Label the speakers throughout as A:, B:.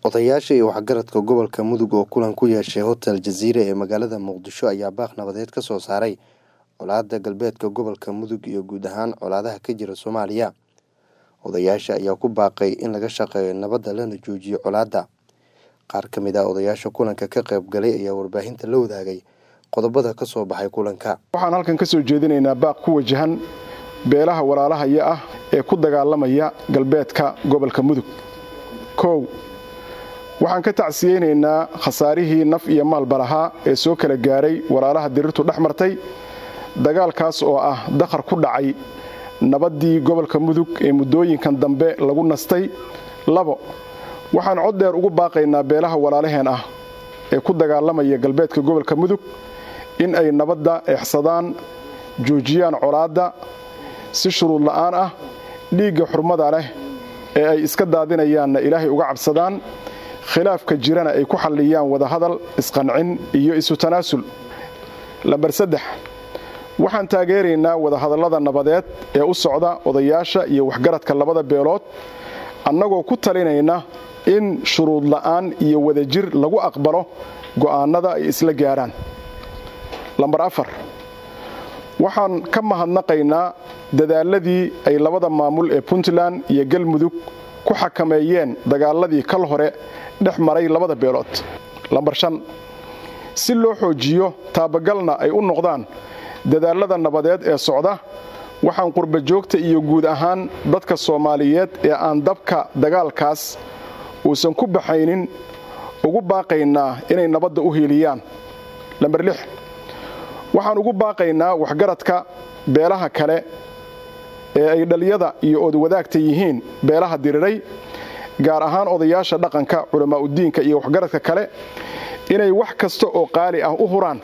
A: Odayaasha iyo waxgaradka gobolka Mudug oo kulan ku yeeshay Hotel Jazeera ee magaalada Muqdisho ayaa baaq nabadeed ka soo saaray colaadda galbeedka gobolka Mudug iyo guud ahaan colaadaha ka jira Soomaaliya. Odayaasha ayaa ku baaqay in laga shaqeeyo nabadda lana joojiyo colaadda. Qaar ka mid ah odayaasha kulanka ka qayb galay ayaa warbaahinta la wadaagay qodobada ka soo baxay kulanka.
B: waxaan halkan ka soo jeedinaynaa baaq ku wajahan beelaha walaalahaya ah ee ku dagaalamaya galbeedka gobolka mudug kow waxaan ka tacsiyeynaynaa khasaarihii naf iyo maalba lahaa ee soo kala gaaray walaalaha dirirtu dhex martay dagaalkaas oo ah dakhar ku dhacay nabaddii gobolka mudug ee muddooyinkan dambe lagu nastay labo waxaan cod dheer ugu baaqaynaa beelaha walaalaheen ah ee ku dagaalamaya galbeedka gobolka mudug in ay nabadda eexsadaan joojiyaan colaadda si shuruud la'aan ah dhiigga xurmada leh ee ay iska daadinayaanna ilaahay uga cabsadaan khilaafka jirana ay ku xalliyaan wadahadal isqancin iyo isu tanaasul lambar saddex waxaan taageeraynaa wadahadallada nabadeed ee u socda odayaasha iyo waxgaradka labada beelood annagoo ku talinayna in shuruud la'aan iyo wadajir lagu aqbalo go'aannada ay isla gaadhaan lambar afar waxaan ka mahadnaqaynaa dadaaladii ay labada maamul ee puntland iyo galmudug ku xakameeyeen dagaaladii kal hore dhex maray labada beelood lambar shan si loo xoojiyo taabagalna ay u noqdaan dadaalada nabadeed ee socda waxaan qurba joogta iyo guud ahaan dadka soomaaliyeed ee aan dabka dagaalkaas uusan ku baxaynin ugu baaqaynaa inay nabadda u hiiliyaan lambar lix waxaan ugu baaqaynaa waxgaradka beelaha kale ee ay dhaliyada iyo odwadaagta yihiin beelaha diriray gaar ahaan odayaasha dhaqanka culammaa'udiinka iyo waxgaradka kale inay wax kasta oo qaali ah u huraan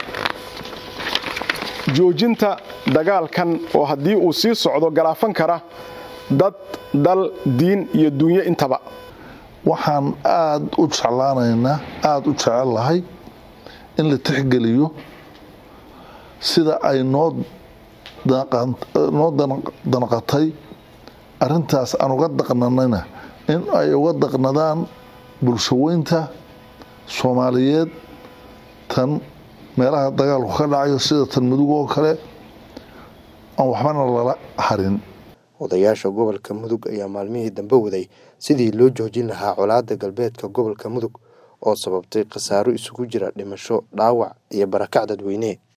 B: joojinta dagaalkan oo haddii uu sii socdo galaafan kara dad dal diin iyo duunyo intaba
C: waxaan aad u jeclaanaynaa aada u jecel lahay in la tixgeliyo sida ay noo noo danaqatay arintaas aan uga daqnanayna in ay uga daqnadaan bulshaweynta soomaaliyeed tan meelaha dagaalku ka dhacayo sida tan mudug oo kale aan waxbana lala harin
A: odayaasha gobolka mudug ayaa maalmihii dambe waday sidii loo joojin lahaa colaadda galbeedka gobolka mudug oo sababtay khasaaro isugu jira dhimasho dhaawac iyo barakac dadweyne